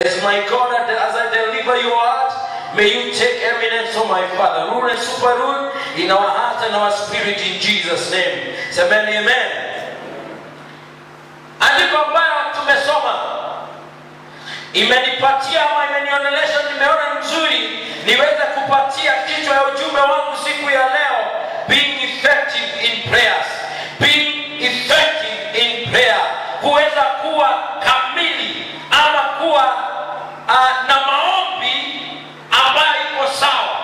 As my God, as I deliver your heart, may you take eminence, oh my Father. Rule and super rule in our heart and our spirit in Jesus' name. Semeni amen. Andiko ambayo tumesoma imenipatia ama imenionelesha, nimeona nzuri niweze kupatia kichwa ya ujumbe wangu siku ya leo, being effective in prayers, being effective in prayer, kuweza kuwa kamili ama kuwa uh, na maombi ambayo iko sawa,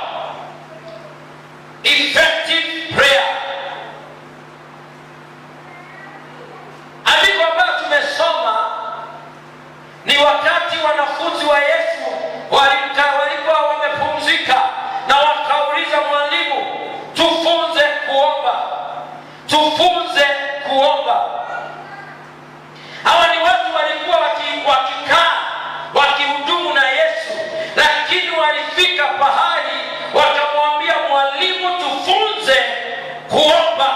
effective prayer. Andiko ambayo tumesoma ni wakati wanafunzi wa Yesu walika- walikuwa wamepumzika na wakauliza mwalimu, tufunze kuomba, tufunze kuomba. Hawa ni watu walikuwa waki- wakikaa wakihudumu na Yesu, lakini walifika pahali wakamwambia mwalimu, tufunze kuomba.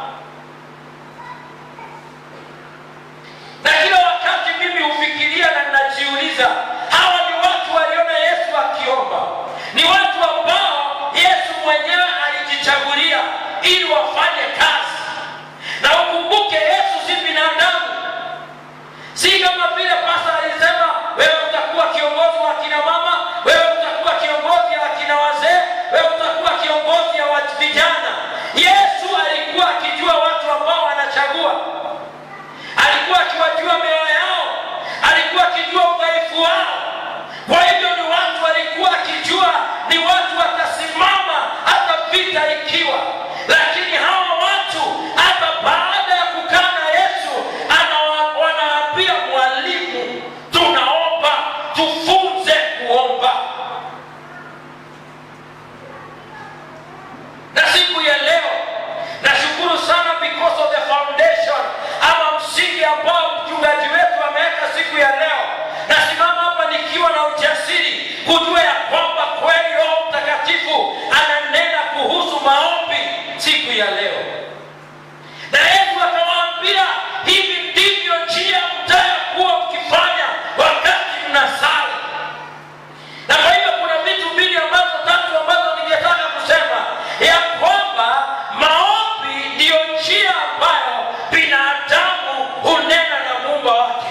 na kila wakati mimi hufikiria na ninajiuliza hawa ni watu waliona yesu akiomba ni watu ambao yesu mwenyewe alijichagulia ili wafanye kazi na ukumbuke yesu si binadamu si kama vile pasa alisema wewe utakuwa kiongozi wa kina mama wewe utakuwa kiongozi wa kina wazee wewe utakuwa kiongozi wa vijana yesu alikuwa akijua watu ambao anachagua alikuwa akiwajua mioyo yao, alikuwa akijua udhaifu wao. Kwa hivyo ni watu alikuwa akijua ni watu watasimama hata vita ikiwa, lakini hawa watu hata baada ya kukaa na Yesu anawa- wanaambia mwalimu, tunaomba tufunze kuomba. na siku ya leo nashukuru sana because of the foundation ama msingi ambao mchungaji wetu ameweka siku ya leo nasimama hapa nikiwa na ujasiri kujua ya kwamba kweli roho mtakatifu ananena kuhusu maombi siku ya leo na yesu akawaambia hivi ndivyo njia mtayokuwa mkifanya wakati mnasali na kwa hivyo kuna vitu mbili ambazo tatu ambazo ningetaka kusema ya kwamba maombi ndiyo njia ambayo binadamu hunena na muumba wake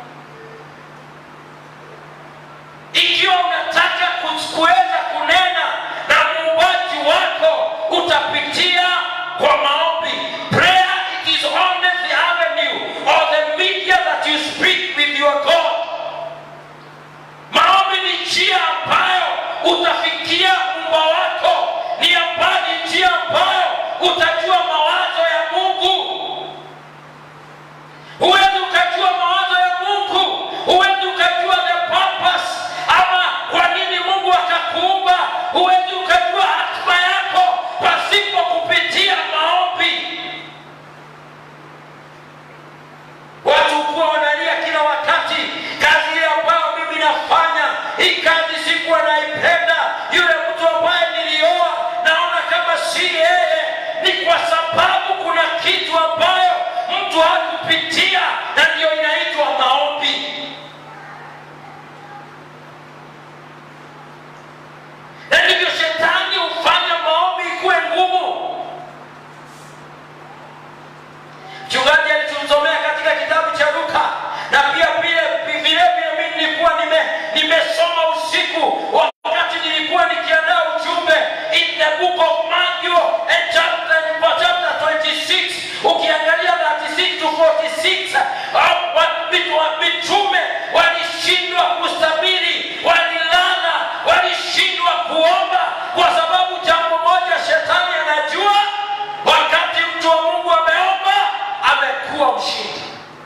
ikiwa unataka ku- kuweza kunena na muumbaji wako utapitia kwa maombi prayer it is only the avenue or the media that you speak with your god maombi ni njia ambayo utafikia muumba wako ni ambayo ni njia ambayo utajua mawazo ya mungu huwezi ukajua mawazo ya mungu huwezi ukajua the purpose ama kwa nini mungu akakuumba huwezi ukajua hatima yako pasipo kupitia maombi watu kuwa wanalia kila wakati kazi ile ambayo mimi nafanya hii kazi sikuwa naipenda yule mtu ambaye nilioa naona kama si yeye ni kwa sababu kuna kitu ambayo mtu hakupitia na ndiyo inaitwa maombi na ndivyo shetani hufanya maombi ikuwe ngumu mchungaji alitusomea katika kitabu cha luka na pia vile vile vile mimi nilikuwa nime nimesoma usiku wakati nilikuwa nikiandaa ujumbe in the book of Matthew and chapter, chapter 26 ukiangalia 36 to 46 hao wa- mitu- wa- mitume walishindwa kustabiri walilala walishindwa kuomba kwa sababu jambo moja shetani anajua wakati mtu wa mungu ameomba amekuwa mshindi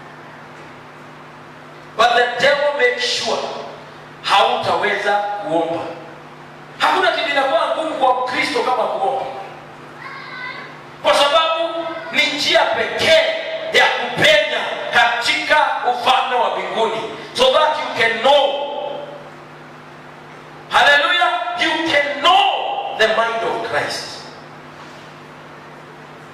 but the devil makes sure hautaweza kuomba hakuna kitu inakuwa ngumu kwa mkristo kama kuomba kwa sababu ni njia pekee ya kupenya katika ufalme wa mbinguni so that you can know haleluya you can know the mind of christ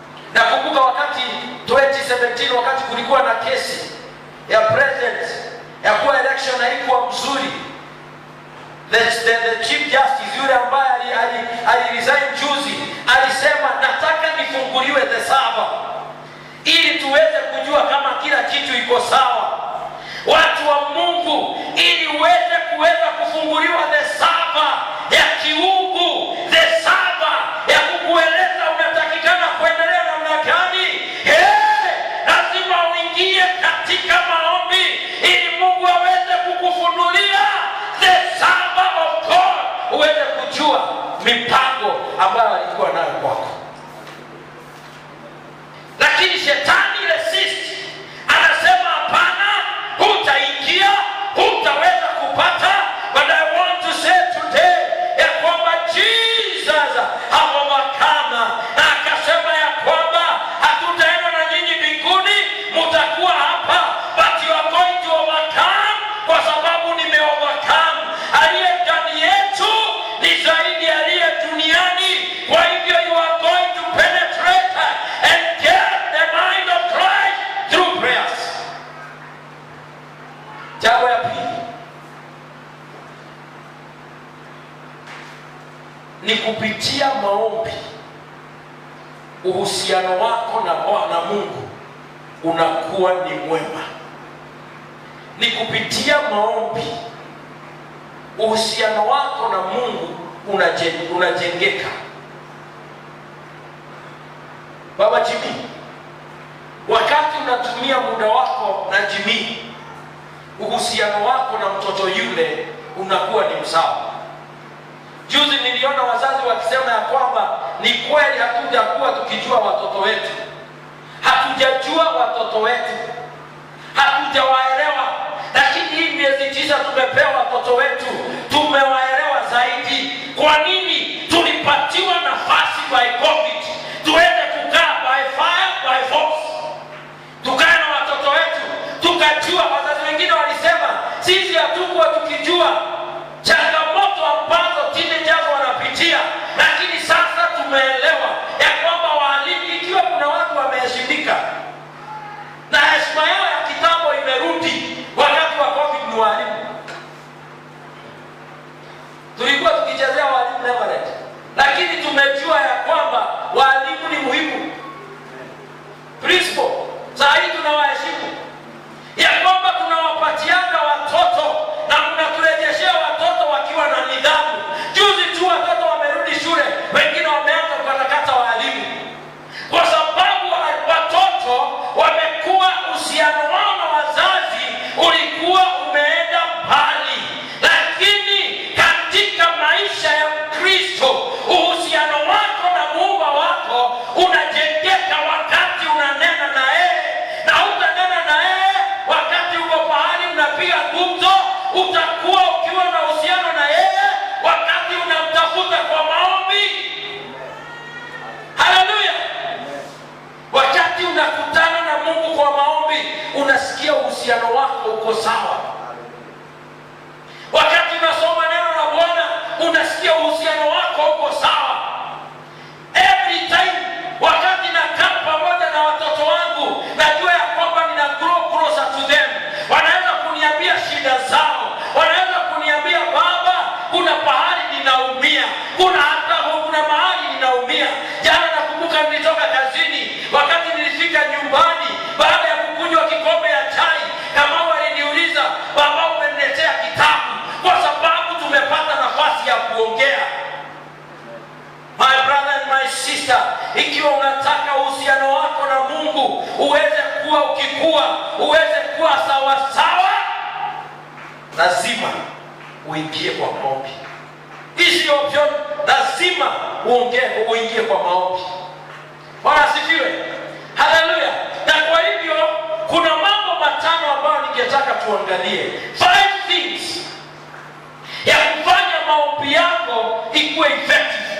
nakumbuka wakati 2017 wakati kulikuwa na kesi ya president ya kuwa election haikuwa mzuri the, the, the chief justice yule ambaye ali, ali, ali resign juzi alisema nataka nifunguliwe the server ili tuweze kujua kama kila kitu iko sawa watu wa mungu ili uweze kuweza kufunguliwa the server ya kiungu the server ya kukueleza unatakikana kuendelea namna gani hey, lazima uingie katika maombi ili mungu aweze kukufunulia the server of god uweze kujua mipango ambayo alikuwa nayo kwako lakini shetani resist anasema hapana hutaingia hutaweza kupata but i want to say today ya kwamba jesus hawawakama na akasema ya kwamba hatutaenda na nyinyi mbinguni mutakuwa hapa but you are going to overcome kwa sababu nimeovercome aliye ndani yetu ni zaidi aliye duniani kwa hivyo you are going to penetrate and get the mind of Christ through prayers jambo ya pili ni kupitia maombi uhusiano wako na, na mungu unakuwa ni mwema ni kupitia maombi uhusiano wako na mungu unajen- unajengeka baba jimii wakati unatumia muda wako na jimii uhusiano wako na mtoto yule unakuwa ni msawa juzi niliona wazazi wakisema ya kwamba ni kweli hatujakuwa tukijua watoto wetu hatujajua watoto wetu hatujawaelewa lakini hii miezi tisa tumepewa watoto wetu tumewaelewa zaidi kwa nini tulipatiwa nafasi by covid tuweze kukaa by fire by force tukae na watoto wetu tukajua wazazi wengine walisema sisi hatukuwa tukijua changamoto ambazo teenagers wanapitia lakini sasa tumeelewa ya kwamba waalimu ikiwa kuna watu wameheshimika na heshima yao ya kitambo imerudi wakati wa covid ni waalimu tulikuwa tukichezea walimu leverage lakini tumejua ya kwamba walimu ni muhimu principal saa hii tunawaheshimu ya kwamba tunawapatianga watoto na mnaturejeshea watoto wakiwa na nidhamu juzi tu watoto wamerudi shule wengine wameanza kukatakata waalimu kwa sababu wa- watoto wamekuwa uhusiano wao na wazazi ulikuwa umeenda mbali lakini katika maisha ya kristo uhusiano wako na muumba wako unajengeka wakati unanena na yeye na utanena na yeye wakati uko pahali unapiga gumzo utakuwa ukiwa na uhusiano na yeye wakati unamtafuta kwa maombi haleluya wakati unakutana na mungu kwa maombi unasikia uhusiano wako uko sawa wakati unasoma neno la bwana unasikia uhusiano wako uko sawa every time wakati nakaa pamoja na watoto wangu najua ya kwamba nina grow closer to them wanaweza kuniambia shida zao wanaweza kuniambia baba kuna pahali ninaumia kuna hata kuna mahali ninaumia jana nakumbuka nilitoka kazini wakati nilifika nyumbani baada ya kukunywa kikombe ya chai kama waliniuliza baba umeniletea kitabu kwa sababu tumepata nafasi ya kuongea my brother and my sister ikiwa unataka uhusiano wako na mungu uweze kuwa ukikua uweze kuwa sawasawa lazima uingie kwa maombi hizi option lazima uongee uingie kwa maombi bwana asifiwe haleluya na kwa hivyo kuna mambo matano ambayo ningetaka tuangalie five things ya kufanya maombi yako ikuwe effective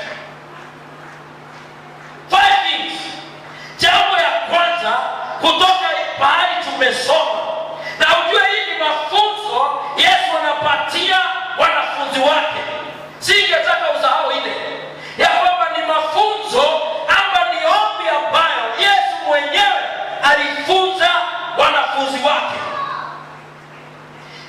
five things jambo ya kwanza kutoka pahali tumesoma na ujue hii ni mafunzo yesu anapatia wanafunzi wake singetaka usahau ile ya kwamba ni mafunzo ama ni ombi ambayo yesu mwenyewe alifunza wanafunzi wake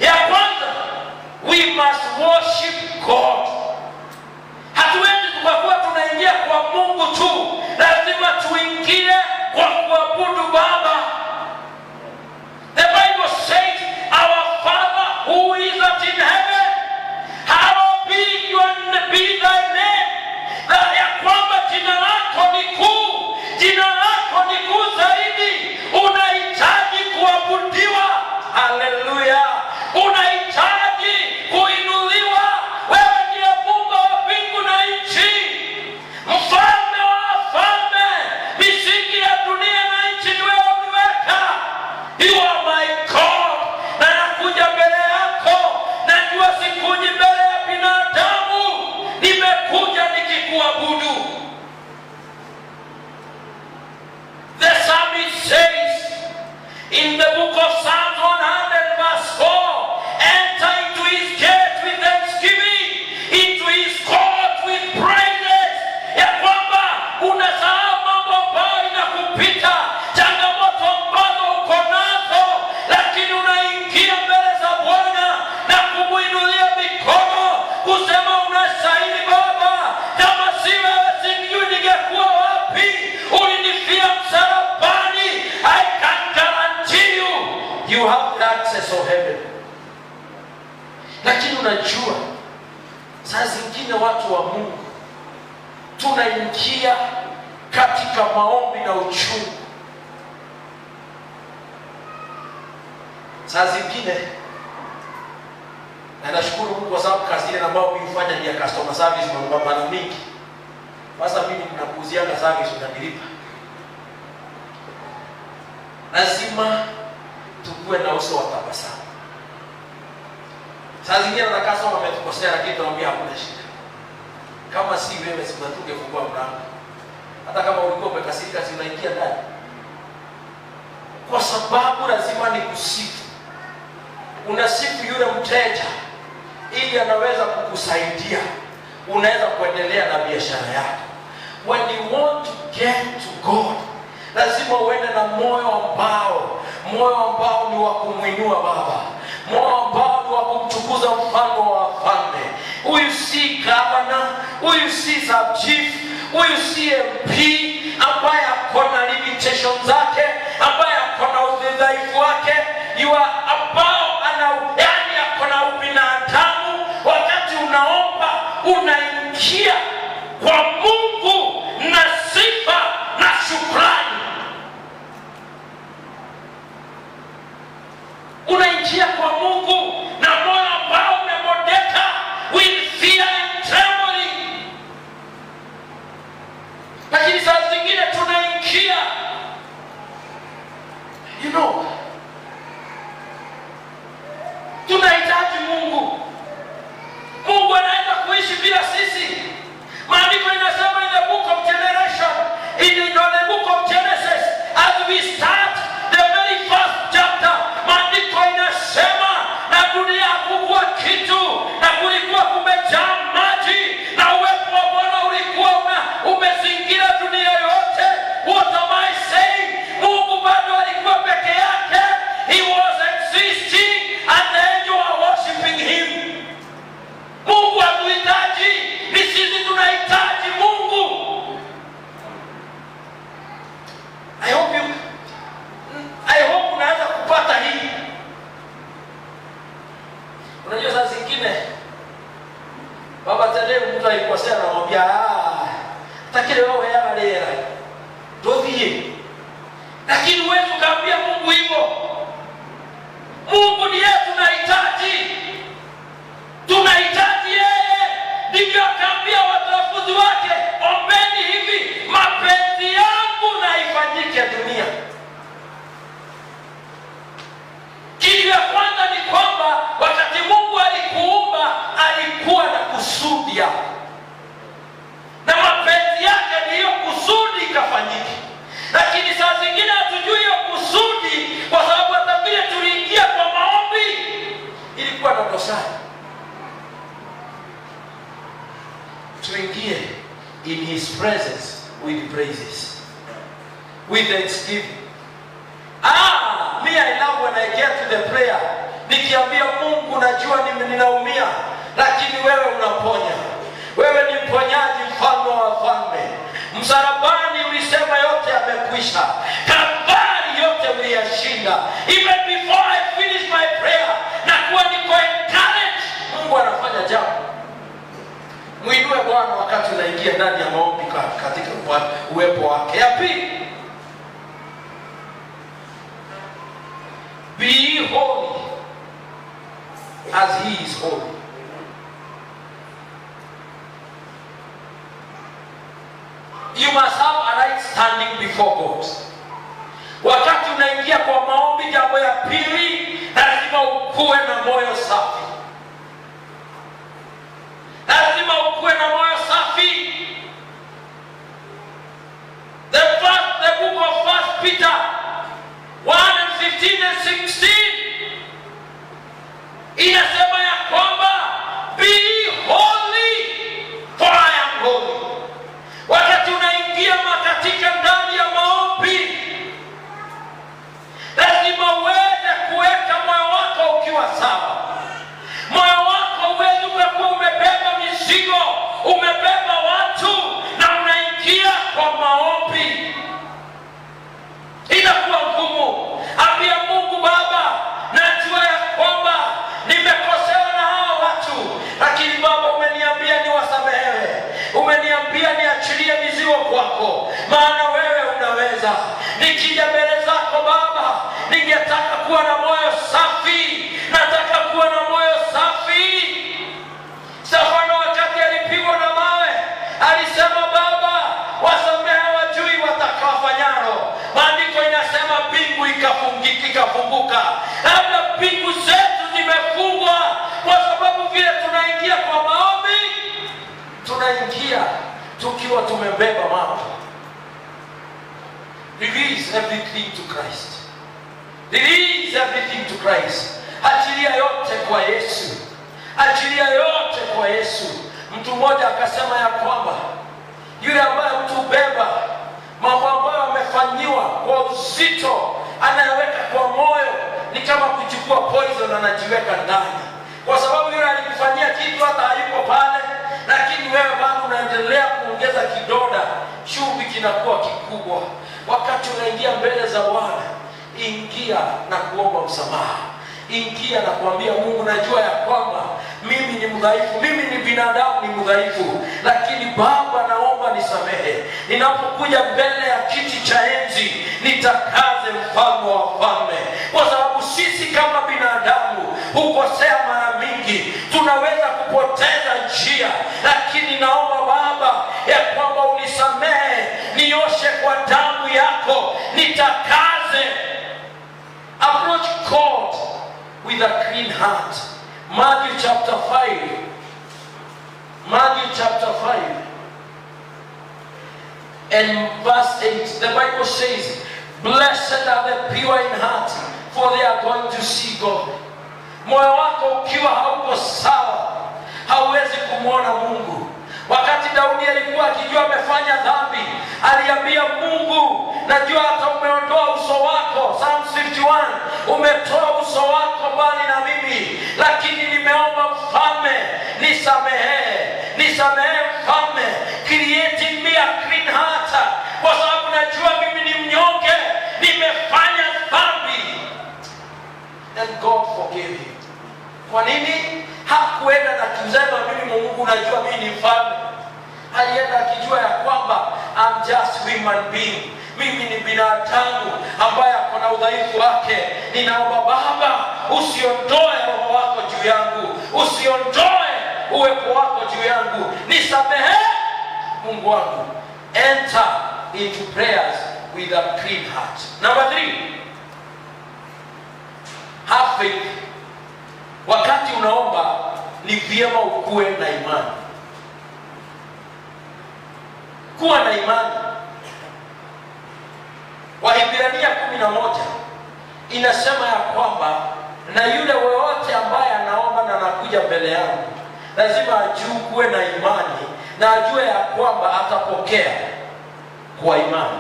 we must worship God. Hatuwezi tukakuwa tunaingia kwa Mungu tu, lazima tuingie kwa kuabudu Baba. The Bible says, Our Father who is at in heaven, hallowed be your be thy name. Na ya kwamba jina lako ni kuu, jina lako ni kuu zaidi. Unahitaji kuabudiwa. Haleluya! Unahitaji kuinuliwa. Wewe ndiye Mungu wa mbingu na nchi, mfalme wa wafalme. Misingi ya dunia na nchi ni wewe uliweka. You are my God. Na nakuja mbele yako, najua sikuji mbele ya binadamu, nimekuja nikikuabudu. The psalmist says in the book of Psalms 100 verse 4, enter into his gate with thanksgiving, into his court with praises. Ya kwamba unasahau mambo ambayo inakupita, changamoto ambazo uko nazo, lakini unaingia mbele za Bwana na kumuinulia mikono, kusema unastahili Baba, kama si wewe sijui ningekuwa wapi. Ulinifia msalabani. I can guarantee you, you have the access of heaven. Lakini unajua saa zingine watu wa Mungu tunaingia katika maombi na uchungu. Saa zingine na nashukuru Mungu kwa sababu kazi ile ambayo mimi hufanya ni ya customer service kwa mara mingi. Sasa mimi ninakuuzianga service unanilipa. Lazima tukuwe na uso wa tabasamu. Saa zingine na customer ametukosea, lakini tunamwambia hakuna shida. Kama si wewe, si tungefungua mlango. Hata kama ulikuwa umekasirika, si unaingia ndani, kwa sababu lazima ni kusifu. Unasifu yule mteja ili anaweza kukusaidia, unaweza kuendelea na biashara yako. When you want to get to God, lazima uende na moyo ambao moyo ambao ni wa kumwinua Baba, moyo ambao ni wa kumtukuza mfalme wa wafalme. Huyu si gavana, huyu si sub chief, huyu si MP ambaye ako na limitation zake, ambaye ako na udhaifu wake, yua ambao ana yani ako na ubinadamu. Wakati unaomba unaingia kwa Mungu na sifa na shukrani. unaingia kwa Mungu na moyo ambao umemodeka with fear and trembling. Lakini saa zingine tunaingia, you know, tunahitaji Mungu. Mungu anaweza kuishi bila sisi. Maandiko inasema in the book of generation, in the, in the book of Genesis, as we start the very first chapter, maandiko inasema na dunia hakukuwa kitu na kulikuwa kumejaa maji na uwepo wa Bwana ulikuwa una umezingira dunia yote. What am I saying? Mungu bado alikuwa peke yake. He was existing and the angels were worshiping him. Mungu hatuhitaji, ni sisi tunahitaji Mungu. I hope you, I hope unaanza kupata hii. Unajua saa zingine baba tende mtu aikosea anamwambia ah, takile wewe yaba lera ndothiye, lakini huwezi ukaambia Mungu hivyo. Mungu ndiye tunahitaji tunahitaji yeye. Ndivyo akaambia wanafunzi wake, ombeni hivi, mapenzi yangu na ifanyike dunia. Kitu ya kwanza ni kwamba wakati Mungu alikuumba alikuwa na kusudi yako, na mapenzi yake ndiyo kusudi ikafanyike. Lakini saa zingine hatujui hiyo kusudi, kwa sababu hata vile tuliingia kwa maombi ilikuwa na dosari. tuingie in his presence with praises with thanksgiving ah me i love when i get to the prayer nikiambia mungu najua nime- ninaumia lakini wewe unaponya wewe ni mponyaji mfalme wa wafalme msalabani ulisema yote yamekwisha kalvari yote uliyashinda even before i finish my prayer na kuwa niko encouraged mungu anafanya jambo mwinue bwana wakati unaingia ndani ya maombi ka- katika uwa- uwepo wake ya pili be ye holy as he is holy you must have a right standing before god wakati unaingia kwa maombi jambo ya pili lazima ukuwe na moyo safi lazima ukuwe na moyo safi the, first, the book of first peter 1 and 15 and 16 inasema ya kwamba be holy for i am holy wakati unaingia makatika ndani ya maombi lazima uweze kuweka moyo wako ukiwa sawa moyo wako uwezi umekuwa umebeba mizigo umebeba watu na unaingia kwa maombi inakuwa ngumu ambia mungu baba najua ya kwamba nimekosewa na hawa watu lakini baba umeniambia niwasamehewe umeniambia niachilie mizigo kwako maana wewe unaweza nikija mbele zako baba ningetaka kuwa na moyo safi nataka kuwa na moyo safi stefano wakati alipigwa na mawe alisema baba wasamehe wajui watakawafanyalo maandiko inasema mbingu ikafungika ikafunguka labda mbingu zetu zimefungwa kwa sababu vile tunaingia kwa maombi tunaingia tukiwa tumebeba mambo release everything to christ release everything to christ achilia yote kwa yesu achilia yote kwa yesu mtu mmoja akasema ya kwamba yule ambaye mtu hubeba mambo ambayo amefanyiwa kwa uzito anayeweka kwa moyo ni kama kuchukua poison anajiweka ndani kwa sababu yule alikufanyia kitu hata hayuko pale lakini wewe bado unaendelea kuongeza kidoda chumvi kinakuwa kikubwa wakati unaingia mbele za bwana ingia na kuomba msamaha ingia na kuambia mungu najua ya kwamba mimi ni mdhaifu mimi ni binadamu ni mdhaifu lakini baba naomba nisamehe ninapokuja mbele ya kiti cha enzi nitakaze mfalme wa wafalme kwa sababu sisi kama binadamu hukosea mara mingi tunaweza kupoteza njia lakini naomba baba ya kwamba unisamehe nioshe kwa damu yako nitakaze approach God with a clean heart. Matthew chapter 5. Matthew chapter 5 and verse 8. The Bible says, Blessed are the pure in heart, for they are going to see God. Moyo wako ukiwa hauko sawa, hauwezi kumwona Mungu. Wakati Daudi alikuwa akijua amefanya dhambi, aliambia Mungu, najua hata umeondoa uso wako, Psalm 51, umetoa uso wako mbali na mimi, lakini nimeomba mfalme, nisamehe, nisamehe mfalme, create in me a clean heart, kwa sababu najua mimi ni mnyonge, nimefanya dhambi. And God forgave him. Kwa nini hakuenda na kusema mimi Mungu najua mimi ni mfalme? Alienda akijua ya kwamba I'm just human being, mimi ni binadamu ambaye ako na udhaifu wake. Ninaomba Baba, usiondoe roho wako juu yangu, usiondoe uwepo wako juu yangu, nisamehe Mungu wangu. Enter into prayers with a clean heart. Number three, have faith. Wakati unaomba ni vyema ukuwe na imani. Kuwa na imani. Wahibrania kumi na moja inasema ya kwamba na yule wowote ambaye anaomba na anakuja mbele yangu lazima ajue kuwe na imani na ajue ya kwamba atapokea kwa imani.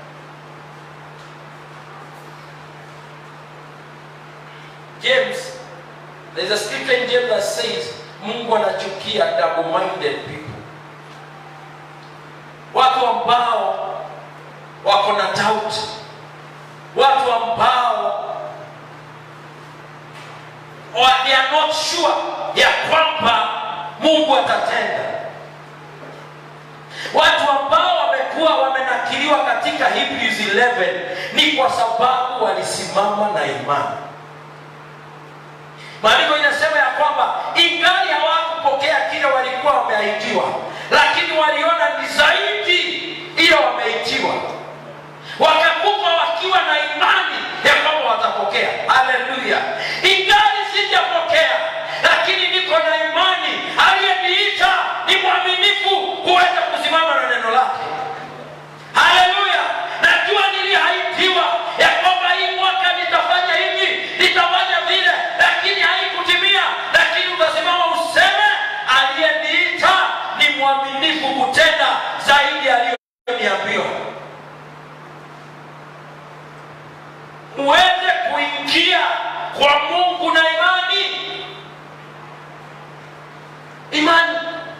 James There's a scripture in James that says Mungu anachukia double-minded people, watu ambao wako na doubt, watu ambao wa- they are not sure ya kwamba Mungu atatenda, watu ambao wamekuwa wamenakiliwa katika Hebrews 11 ni kwa sababu walisimama na imani. Maandiko inasema ya kwamba ingali hawakupokea kile walikuwa wameahidiwa, lakini waliona ni zaidi ile wameitiwa, wakakufa wakiwa na imani ya kwamba watapokea. Haleluya! Ingali sijapokea, lakini niko na imani, aliyeniita ni mwaminifu kuweza kusimama na neno lake. Haleluya! Najua niliahidiwa ya kwamba hii mwaka nitafanya hivi, nitafanya vile, lakini haikutimia. Lakini utasimama useme, aliyeniita ni mwaminifu kutenda zaidi aliyoniambiwa. Muweze kuingia kwa Mungu na imani, imani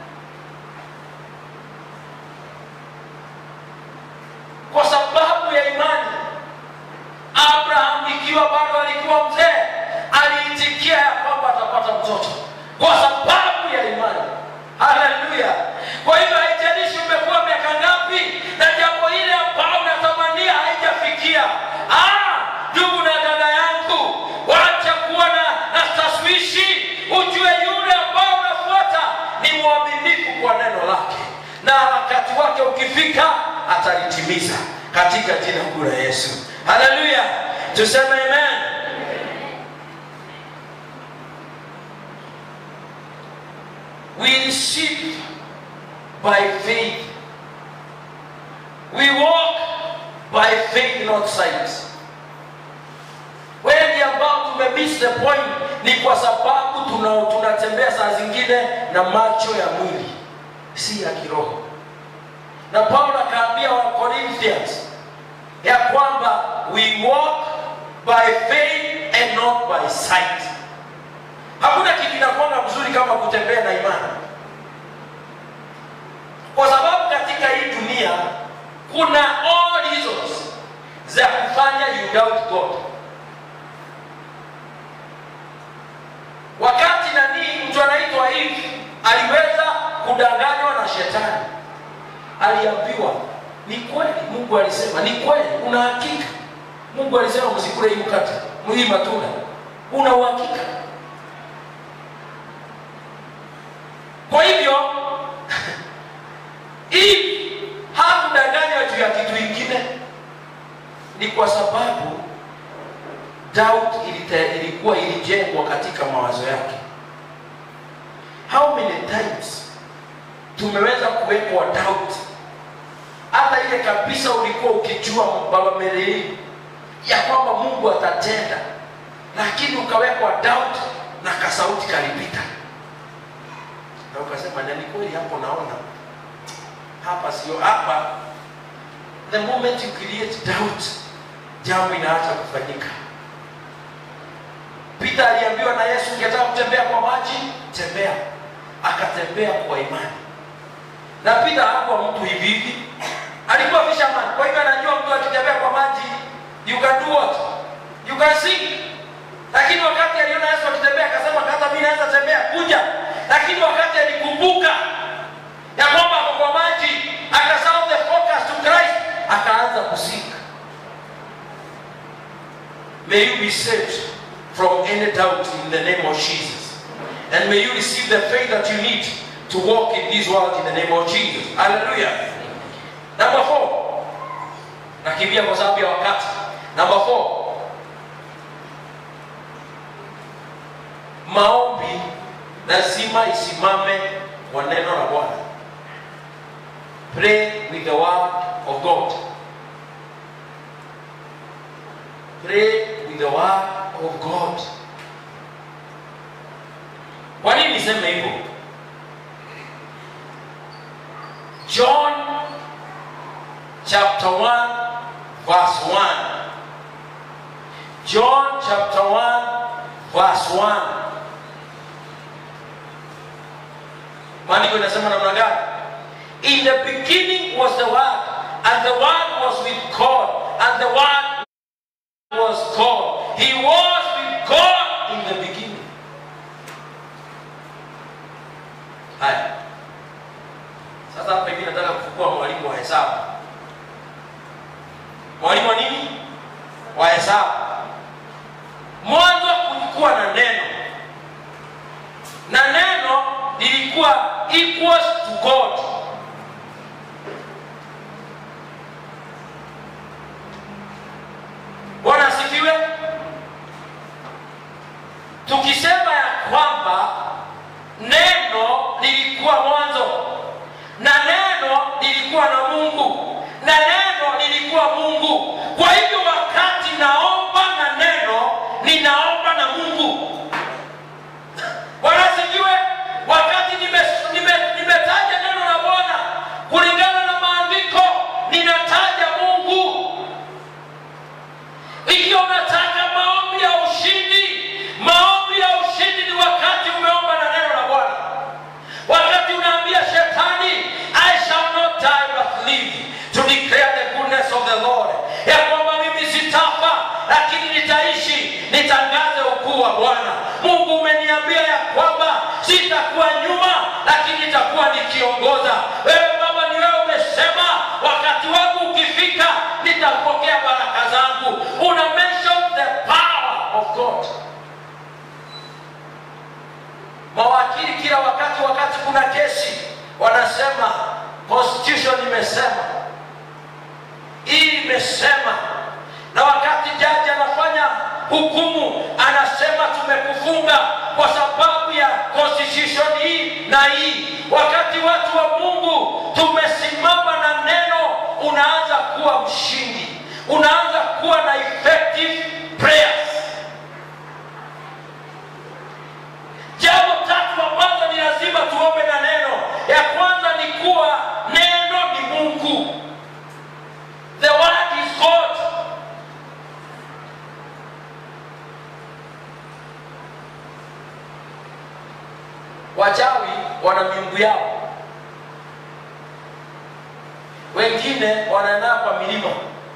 kwa sababu ya imani. Abraham ikiwa bado alikuwa mzee, aliitikia ya kwamba atapata mtoto kwa sababu ya imani. Haleluya! Kwa hivyo haijalishi umekuwa miaka ngapi na jambo ile ambao unatamania haijafikia. Ah, ndugu na dada yangu, wacha kuwa na, na taswishi, ujue yule ambao unafuata ni mwaminifu kwa neno lake, na wakati wake ukifika atalitimiza katika jina kuu la Yesu. Haleluya, tuseme amen. We receive by faith. We walk by faith, not sight. Wengi ambao tumemiss the point ni kwa sababu tuna tunatembea saa zingine na macho ya mwili, si ya kiroho. Na Paulo akaambia wa Corinthians ya kwamba we walk by faith and not by sight. Hakuna kitu kinakuanga mzuri kama kutembea na imani, kwa sababu katika hii dunia kuna all reasons za kufanya you doubt God. Wakati nani mtu anaitwa hivi aliweza kudanganywa na shetani, aliambiwa ni kweli, Mungu alisema ni kweli, una hakika? Mungu alisema msikule hii mkate, hii matunda, una uhakika? Kwa hivyo hii hakudanganywa juu ya kitu ingine, ni kwa sababu doubt ilite, ilikuwa ilijengwa katika mawazo yake. How many times tumeweza kuwekwa doubt, hata ile kabisa ulikuwa ukijua baba Melei ya kwamba Mungu atatenda, lakini ukawekwa doubt na kasauti kalipita na ukasema na ni kweli hapo, naona hapa sio hapa. The moment you create doubt, jambo inaacha kufanyika. Peter aliambiwa na Yesu, ungetaka kutembea kwa maji, tembea. Akatembea kwa imani, na Peter hakuwa mtu hivi hivi, alikuwa fisherman. Kwa hivyo anajua mtu akitembea kwa maji, you can do what you can sink. Lakini wakati aliona Yesu akitembea, akasema hata mimi naweza tembea, kuja lakini wakati alikumbuka ya kwamba ako kwa maji, akasahau the focus to Christ, akaanza kusika. May you be saved from any doubt in the name of Jesus, and may you receive the faith that you need to walk in this world in the name of Jesus. Hallelujah. Number four, nakimbia kwa sababu ya wakati. Number four, maombi lazima isimame kwa neno la Bwana. Pray with the word of God. Pray with the word of God. Kwa nini niseme hivyo? John chapter 1 verse 1. John chapter 1 verse 1 maandiko inasema namna gani in the beginning was the word and the word was with god and the word was god he was with god in the beginning haya sasa hapa hivi nataka kufukua mwalimu wa hesabu mwalimu wa nini wa hesabu mwanzo kulikuwa na neno na neno lilikuwa equals to god bwana asifiwe tukisema ya kwamba neno lilikuwa mwanzo na neno lilikuwa na mungu na neno lilikuwa mungu kwa hivyo wakati naomba na neno ninaomba na mungu bwana asifiwe wakati nimetaja nime, nime nimetaja neno la bwana kulingana na maandiko ninataja mungu ikiwa unataka maombi ya ushindi maombi ya ushindi ni wakati umeomba na neno la bwana wakati unaambia shetani i shall not die but live to declare the goodness of the lord ya kwamba mimi sitafa lakini nitaishi nitangaze ukuu wa bwana mungu umeniambia ya kwamba sitakuwa nyuma lakini nitakuwa nikiongoza wewe baba ni wewe umesema wakati wangu ukifika nitapokea baraka zangu una mention the power of god mawakili kila wakati wakati kuna kesi wanasema constitution imesema hii imesema na wakati jaji anafanya hukumu anasema tumekufunga kwa sababu ya constitution hii na hii wakati watu wa mungu tumesimama na neno unaanza kuwa mshindi unaanza kuwa na effective prayers jambo tatu ambazo ni lazima tuombe na neno ya kwanza ni kuwa neno ni mungu the word is god wachawi wana miungu yao wengine wanaendaa kwa milima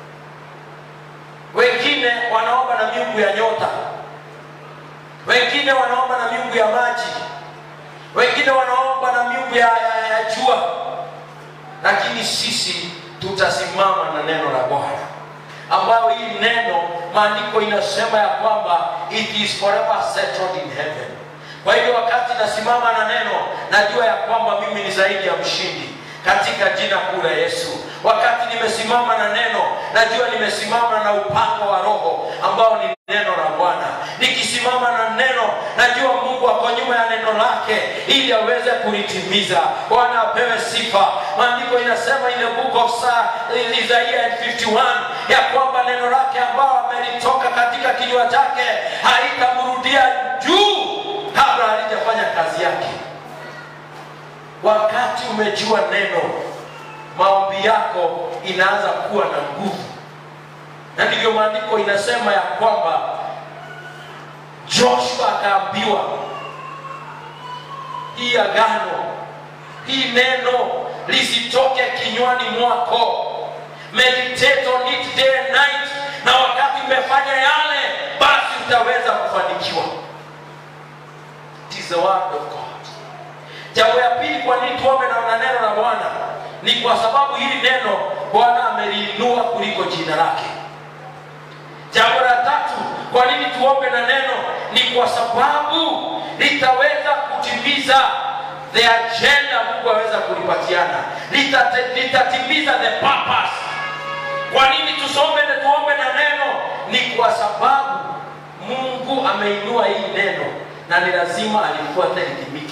wengine wanaomba na miungu ya nyota wengine wanaomba na miungu ya maji wengine wanaomba na miungu ya, ya, ya jua lakini sisi tutasimama na neno la bwana ambayo hii neno maandiko inasema ya kwamba it is forever settled in heaven kwa hivyo wakati nasimama na neno najua ya kwamba mimi ni zaidi ya mshindi katika jina kuu la yesu wakati nimesimama na neno najua nimesimama na upango wa roho ambao ni neno la bwana nikisimama na neno najua mungu ako nyuma ya neno lake ili aweze kulitimiza bwana apewe sifa maandiko inasema ile book of Sa- Isaiah 51 ya kwamba neno lake ambao amelitoka katika kinywa chake haitamrudia juu kabla halijafanya kazi yake wakati umejua neno maombi yako inaanza kuwa na nguvu na ndivyo maandiko inasema ya kwamba joshua akaambiwa hii agano hii neno lisitoke kinywani mwako meditate on it day and night na wakati umefanya yale basi utaweza kufanikiwa It is the word of God jambo ya pili kwa nini tuombe na na neno la bwana ni kwa sababu hili neno bwana ameliinua kuliko jina lake jambo la tatu kwa nini tuombe na neno ni kwa sababu litaweza kutimiza the agenda mungu aweza kulipatiana Litate- litatimiza the purpose kwa nini tusome na tuombe na neno ni kwa sababu mungu ameinua hii neno na ni lazima alifuate litimike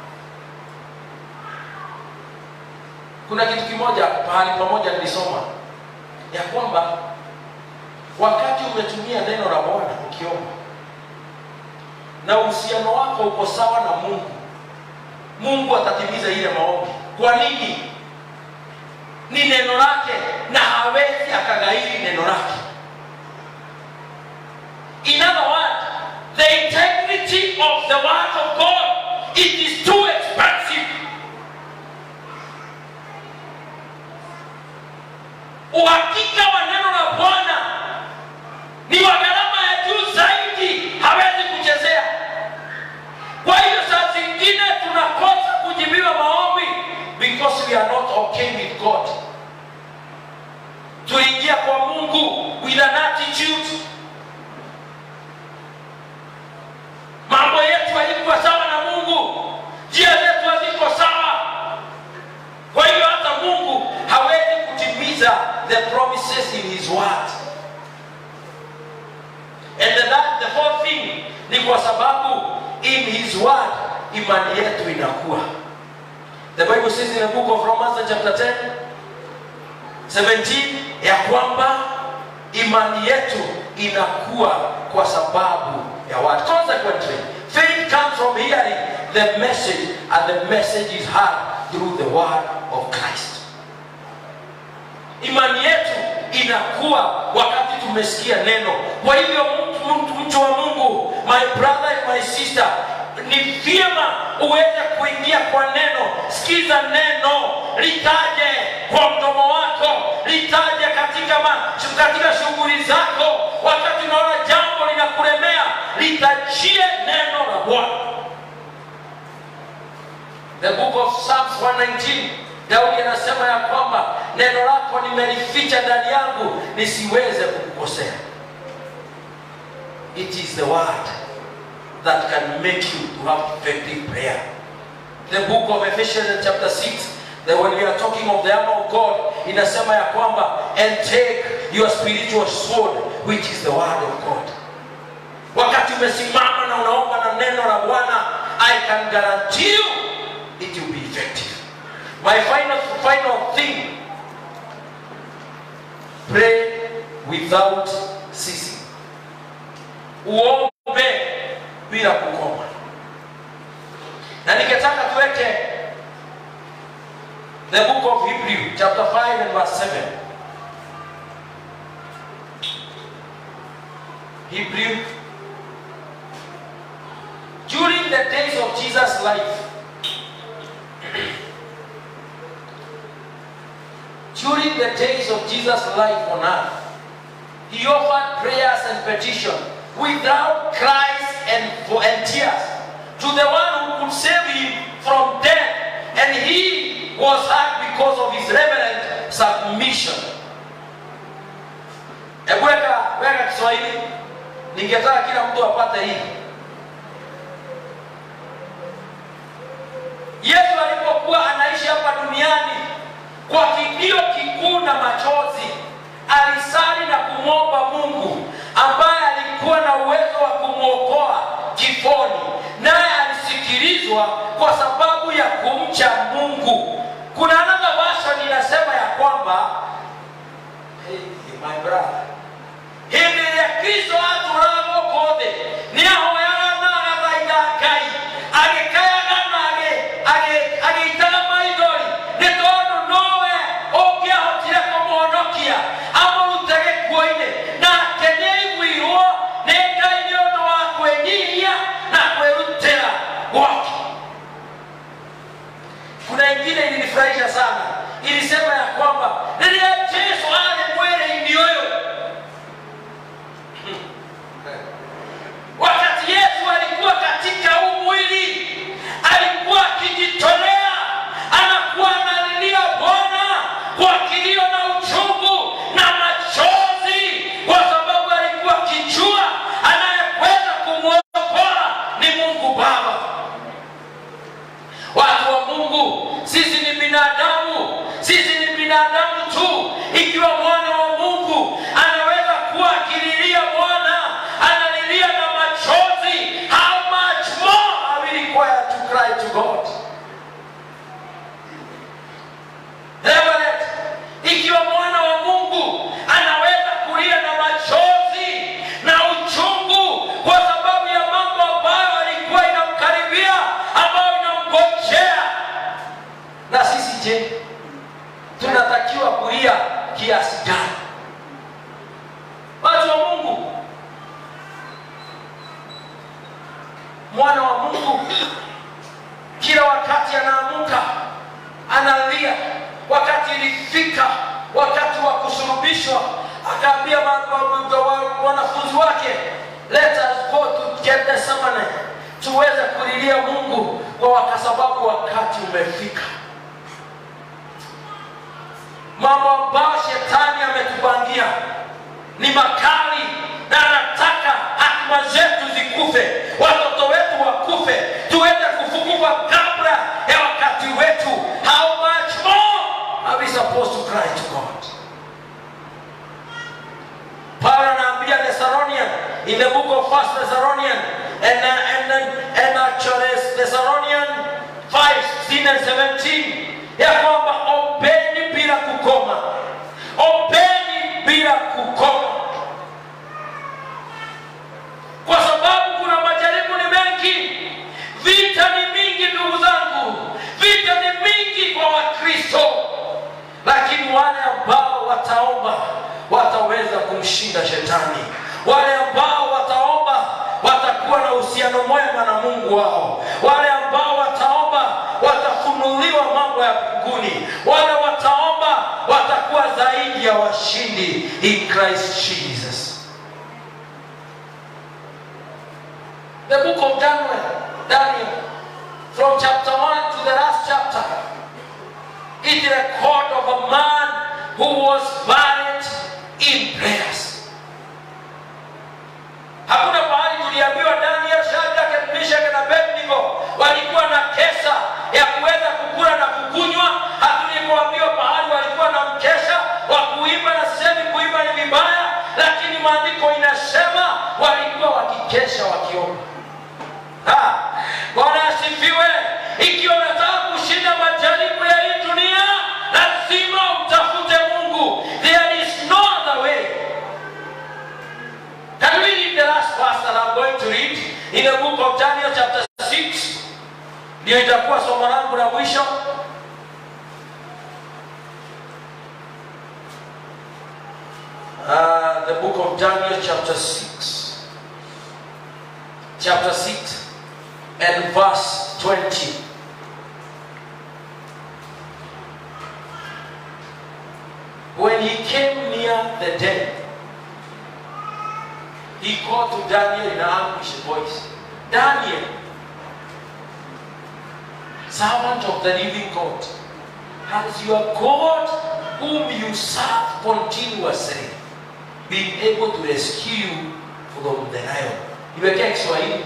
kuna kitu kimoja pahali pamoja nilisoma ya kwamba wakati umetumia neno la bwana ukiomba na uhusiano wako uko sawa na mungu mungu atatimiza ile maombi kwa nini ni neno lake na hawezi akagairi neno lake in other words the integrity of the word of god it is too expensive uhakika wa neno la bwana ni wa gharama ya juu zaidi hawezi kuchezea kwa hiyo saa zingine tunakosa kujibiwa maombi because we are not okay with god tuingia kwa mungu with an attitude mambo yetu haikuwa sawa na mungu njia zetu haziko sawa kwa hiyo hata mungu hawezi kutimiza the promises in his word and the, that, the fourth thing ni kwa sababu in his word imani yetu inakuwa the bible says in the book of romans chapter 10 17 ya kwamba imani yetu inakuwa kwa sababu ya word consequently faith comes from hearing the message and the message is heard through the word of christ imani yetu inakuwa wakati tumesikia neno kwa hivyo mtu, mtu, mtu wa mungu my brother and my sister ni vyema uweze kuingia kwa neno sikiza neno litaje kwa mdomo wako litaje katika, ma, katika shughuli zako wakati unaona jambo linakulemea litajie neno la bwana the book of psalms 119 daudi anasema ya kwamba neno lako nimelificha ndani yangu nisiweze kukukosea it is the word that can make you to have effective prayer the book of ephesians chapter 6 that when we are talking of the armor of god inasema ya kwamba and take your spiritual sword which is the word of god wakati umesimama na unaomba na neno la bwana i can guarantee you it will be effective my final final thing pray without ceasing uombe bila kukoma na ningetaka tuweke the book of hebrew chapter 5 and verse 7 hebrew during the days of jesus life during the days of jesus life on earth he offered prayers and petition without cries and, and tears to the one who could save him from death and he was heard because of his reverent submission hebu weka weka kiswahili ningetaka kila mtu apate hii yesu alipokuwa anaishi hapa duniani kwa kilio kikuu na machozi alisali na kumwomba mungu ambaye alikuwa na uwezo wa kumwokoa kifoni naye alisikilizwa kwa sababu ya kumcha mungu kuna another version inasema ya kwamba hey, my brother hĩndĩ ĩrĩa kristo atũraga gũkũ thĩ nĩ ahoyaga na agathaitha ngai agĩkayaga na agĩ- agĩ- agĩitaga maithori nĩ tondũ nowe ũngĩahotire kũmũhonokia amũrute gĩkuũ-inĩ nake nĩ aiguirwo nĩ ngai nĩ ũndũ wa kwĩnyihia na kwĩrutĩra gwake kuna ingine ilinifurahisha sana ilisema ya kwamba rĩrĩa jesu arĩ mwĩrĩ-inĩ ũyũ wakati yesu alikuwa katika huu mwili alikuwa akijitolea anakuwa analilia bwana kwa kilio na uchungu na machozi kwa sababu alikuwa akijua anayeweza kumwokoa ni mungu baba watu wa mungu sisi ni binadamu sisi ni binadamu tu ikiwa mwana wa mungu anaweza kuwa akililia bwana analilia na machozi how much more are we required to cry to god Reverend, ikiwa mwana wa mungu anaweza kulia na machozi na uchungu kwa sababu ya mambo ambayo alikuwa inamkaribia ambayo inamgojea na sisi je tunatakiwa kulia kiasi gani watu wa mungu mwana wa mungu kila wakati anaamuka analia wakati ilifika wakati wa kusulubishwa akafundishwa akaambia ma- ma- ma- wa- wanafunzi wake let us go to Gethsemane tuweze kulilia mungu kwa kwa sababu wakati umefika mambo ambayo shetani ametupangia ni makali na anataka hatima zetu zikufe watoto wetu wakufe tuweze kufufuka kabla ya wakati wetu how much more are we supposed to cry to god paulo anaambia thessalonian in the book of first thessalonian and, uh, and, uh, and actually thessalonian 5 16 and 17 ya kwamba ombeni bila kukoma ombeni bila kukoma kwa sababu kuna majaribu ni mengi vita ni mingi ndugu zangu vita ni mingi kwa wakristo lakini wale ambao wataomba wataweza kumshinda shetani wale ambao wataomba watakuwa na uhusiano mwema na mungu wao wale ambao wataomba watafunuliwa mambo ya mbinguni wale wataomba watakuwa zaidi ya washindi in christ jesus the book of daniel daniel from chapter 1 to the last chapter it record of a man who was valiant in prayers hakuna mahali tuliambiwa daniel shadraka meshaki na abednego walikuwa na kesa ya kuweza kukula na kukunywa hatulipoambiwa pahali walikuwa na mkesha wa kuimba na sisemi kuimba ni vibaya lakini maandiko inasema walikuwa wakikesha wakiomba Ha! bwana asifiwe ikiwa unataka kushinda majaribu ya hii dunia lazima utafute mungu there is no other way Can we read the last verse that I'm going to read in the book of Daniel chapter 6? Ndio itakuwa somo langu la mwisho. Uh, the book of Daniel chapter 6. Chapter 6 and verse 20. When he came near the den, he called to Daniel in an anguished voice Daniel, servant of the living God, has your God, whom you serve continuously, been able to rescue you from the lion? Iwekea Kiswahili.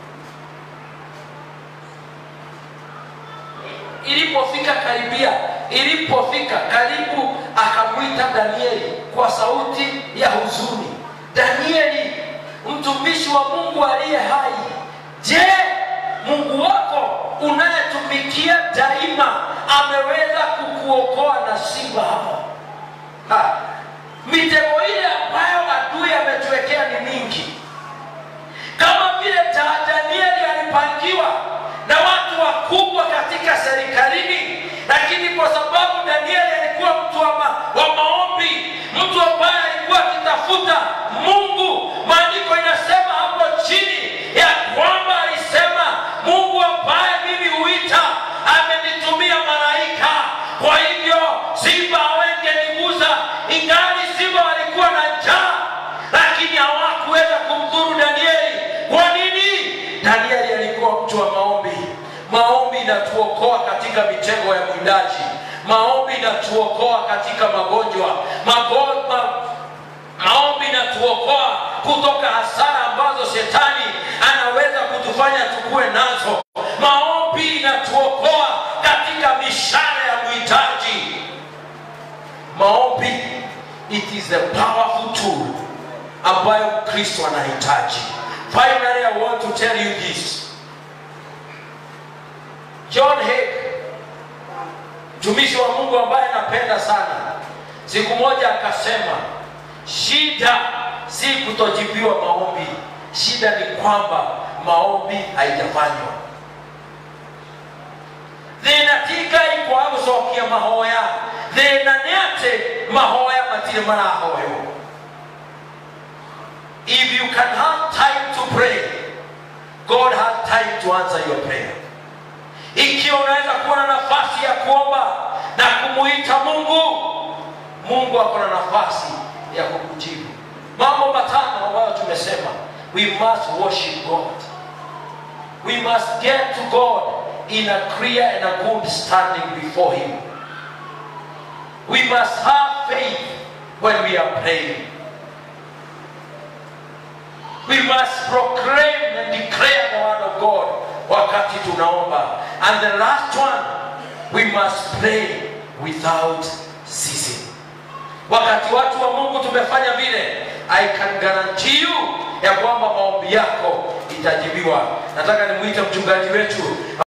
Ilipofika karibia, ilipofika karibu, akamwita Danieli kwa sauti ya huzuni, Danieli, mtumishi wa Mungu aliye hai, je, Mungu wako unayetumikia daima ameweza kukuokoa na simba hawa? Ha, mitego ile ambayo adui ametuwekea ni mingi, kama vile ta- Danieli alipangiwa na watu wakubwa katika serikalini, lakini kwa sababu Danieli alikuwa mtu wa, ma, wa maombi, mtu ambaye alikuwa akitafuta Mungu, maandiko inasema hapo chini ya kwamba alisema, Mungu ambaye mimi huita amenitumia malaika, kwa hivyo simba hawengeniguza, ingali simba walikuwa na njaa, lakini hawakuweza kumdhuru Danieli. Kwa nini? Danieli alikuwa mtu wa maombi. Maombi inatuokoa katika mitego ya mwindaji. Maombi inatuokoa katika magonjwa. Mago, ma, maombi inatuokoa kutoka hasara ambazo shetani anaweza kutufanya tukue nazo. Maombi inatuokoa katika mishale ya mhitaji. Maombi, it is the powerful tool ambayo Kristo anahitaji. Finally, I want to tell you this. John Hake, mtumishi wa Mungu ambaye napenda sana, siku moja akasema, shida si kutojibiwa maombi, shida ni kwamba maombi haijafanywa. thina ti ngai kwaga gucokia mahoya thina ni ati mahoya matire marahoywo if you can have time to pray god has time to answer your prayer ikiwa unaweza kuwa na nafasi ya kuomba na kumuita mungu mungu ako na nafasi ya kukujibu mambo matano ambayo tumesema we must worship god we must get to god in a clear and a good standing before him we must have faith when we are praying we must proclaim and declare the word of god wakati tunaomba and the last one we must pray without ceasing wakati watu wa mungu tumefanya vile i can guarantee you ya kwamba maombi yako itajibiwa nataka nimwite mchungaji wetu